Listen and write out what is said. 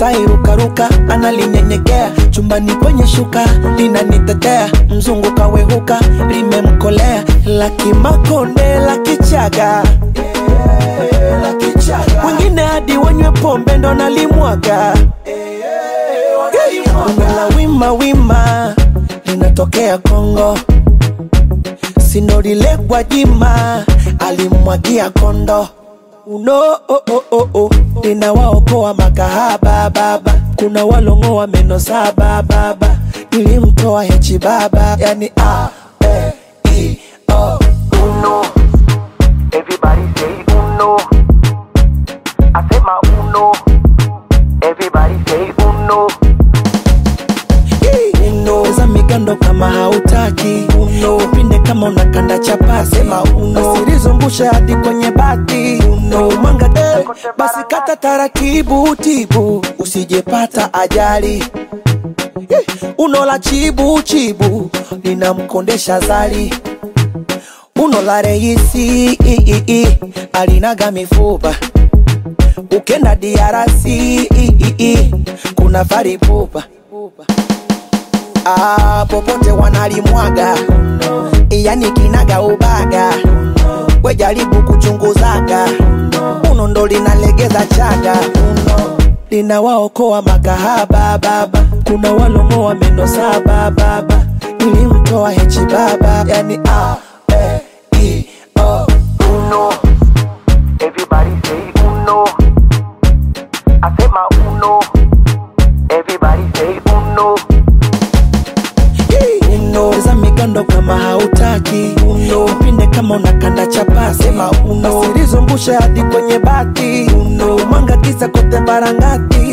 Masai rukaruka analinyenyekea chumbani kwenye shuka linanitetea mzungu kawehuka limemkolea laki makonde laki chaga wengine hadi wanywe pombe ndo nalimwaga Bongo la wima wima linatokea Kongo, sindolile Gwajima alimwagia kondo uno oh, oh, oh, oh. linawaokoa makahaba baba, kuna walongoa meno saba baba, nilimtoa hechi baba, yani a e i o uno. Everybody say uno. I say my uno. Everybody say uno. uno za migando kama hautaki uno pinde kama unakanda chapasi sema uno usilizungushe hadi kwenye bati uno mwanga eh, basi kata taratibu tibu usijepata ajali Eh, uno la chibu chibu linamkondesha zali uno la reisi i, i, i, alinaga mifupa ukenda diarasi i, i, i, kuna faripupa ah, popote wanalimwaga yani kinaga ubaga we jaribu kuchunguzaga uno ndo linalegeza chaga uno linawaokoa makahaba baba kuna walongoa meno saba baba nilimtoa hechi baba yani a e i o Uno. Everybody say uno. I say my uno. Everybody say uno. uno za migando kama hautaki uno pinde kama unakanda chapasi sema uno usilizungushe hadi kwenye bati uno mwanga kisa kote barangati